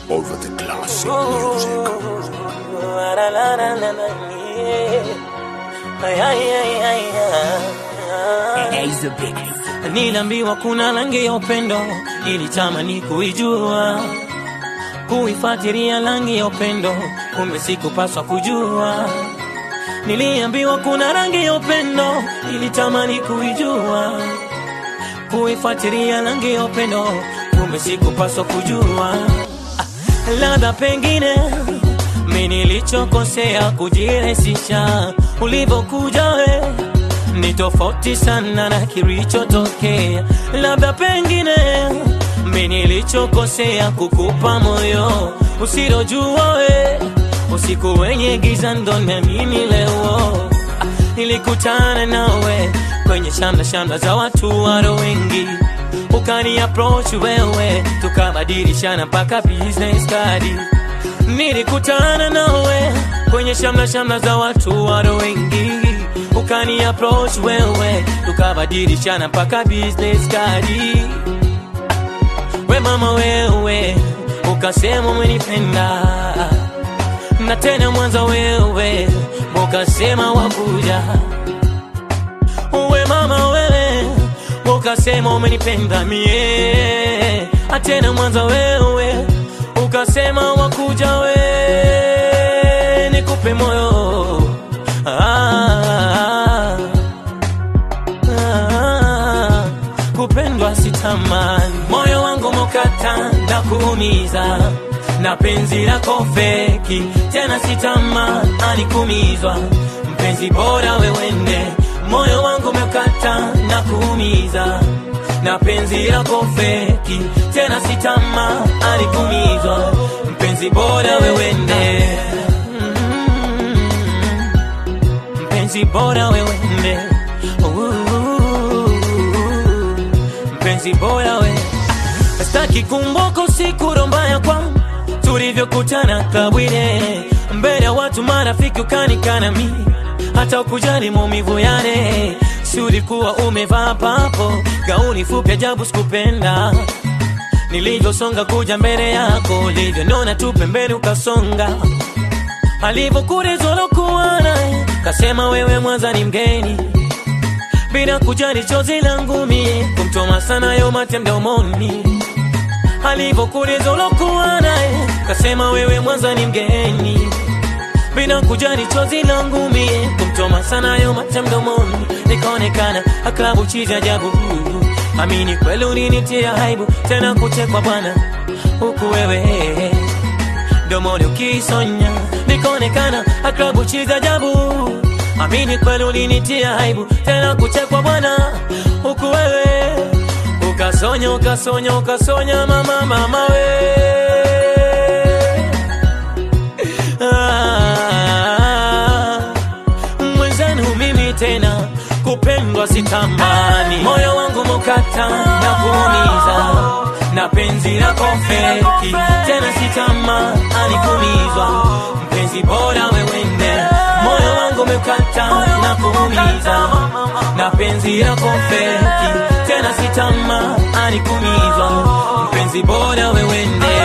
over the classic music. Niliambiwa kuna rangi ya upendo, nilitamani kuijua, kuifuatilia rangi ya upendo, kumbe sikupaswa kujua. Niliambiwa kuna rangi ya upendo, nilitamani kuijua, kuifuatilia rangi ya upendo, kumbe sikupaswa kujua. Ah, Labda pengine mi nilichokosea kujirahisisha, ulivyokuja we ni tofauti sana na kilichotokea. Labda pengine mi nilichokosea kukupa moyo usilojua we, usiku wenye giza ndo naamini leo. Ah, Nilikutana nawe kwenye shamla shamla za watu waro wengi, ukani approach wewe, tukabadilishana mpaka business card. Nilikutana nawe kwenye shamla shamla za watu waro wengi, ukani approach wewe, tukabadilishana mpaka business card. We mama wewe, ukasema umenipenda na tena mwanza wewe, ukasema wakuja. We mama wewe, ukasema umenipenda mie, atena mwanza wewe, ukasema wakuja we, nikupe moyo ah, ah, kupendwa sitamani, moyo wangu mokata na kuumiza na penzi lako feki, tena sitamani kumizwa, mpenzi bora wewende, moyo wangu mekata na kuumiza na penzi lako feki, tena sitamani kumizwa, mpenzi bora wewende Mm, mpenzi bora wewende Ooh, mpenzi bora we Staki kumbuka usiku rombaya kwangu tulivyokutana kabwile mbele ya watu marafiki ukanikana mi hata ukujali maumivu yale si ulikuwa umevaa papo gauni fupi ajabu sikupenda nilivyosonga kuja mbele yako ulivyoniona tu pembeni ukasonga alivyokurezolokuwa naye kasema wewe mwanza ni mgeni bila kujali chozi langu mie kumtoma sana yo mate mdomoni alivyokulizolokuwa naye kasema wewe mwanza ni mgeni bila kujali chozi langu mie kumtoma sana yo mate mdomoni nikaonekana aklabu chizi ajabu amini kweli ulinitia haibu tena kuchekwa bwana huku wewe domoni ukisonya nikaonekana aklabu chizi ajabu amini kweli ulinitia aibu tena kuchekwa bwana huku wewe ukasonya ukasonya ukasonya mama mama we ah, mwenzenu mimi tena kupendwa sitamani moyo wangu mukata na kuumiza na penzi lako feki tena sitamani kumizwa mpenzi bora wewende moyo wangu umekata na kuumiza na penzi lako feki tena sitamani kumizwa mpenzi bora wewende